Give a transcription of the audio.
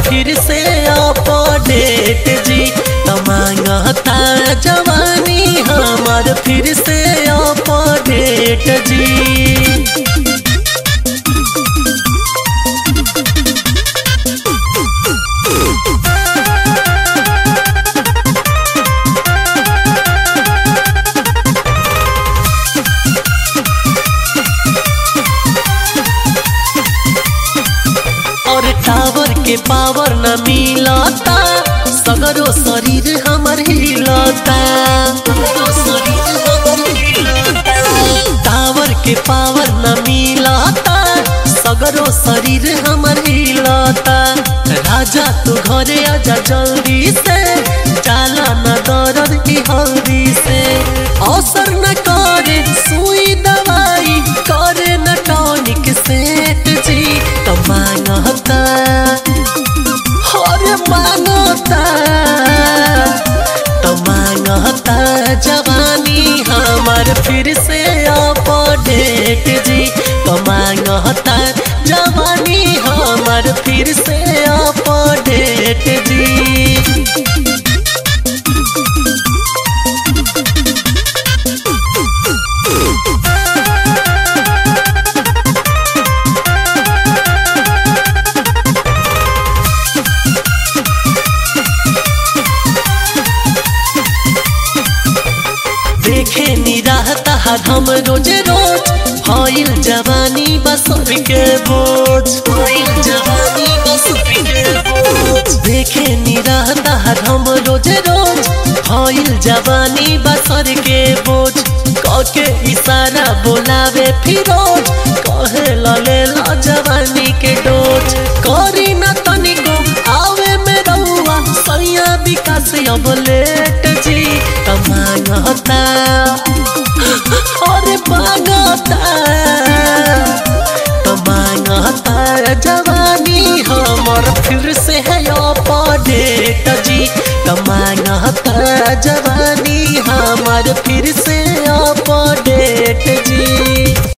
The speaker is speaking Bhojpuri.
फिर से अपडेट जी तमांगता जवानी हमार फिर से अपडेट जी और टावर के पावर न मिलता सगरो शरीर हमर हिलता टावर के पावर न मिलता सगरो शरीर हमर हिलता राजा तू घरे आजा जल्दी से जाला न दर्द की हल्दी से असर न करे सुई दवाई करे न टॉनिक सेट जी तो मांगता हर मांगता तो मांगता जवानी हमार फिर से अपडेट जी तो मांगता जवानी हमार फिर से अपडेट जी देखे निराहता हम रोज रोज भइल जवानी बसर के बोझ भइल जवानी बसर के बोझ देखे निराहता हम रोज रोज भइल जवानी बसर के बोझ कके इशारा बोलावे फिरोज कहे लले ला जवानी के डोज करी न तनिको आवे में रहुआ सैया विकास अब लेट जी तमांगता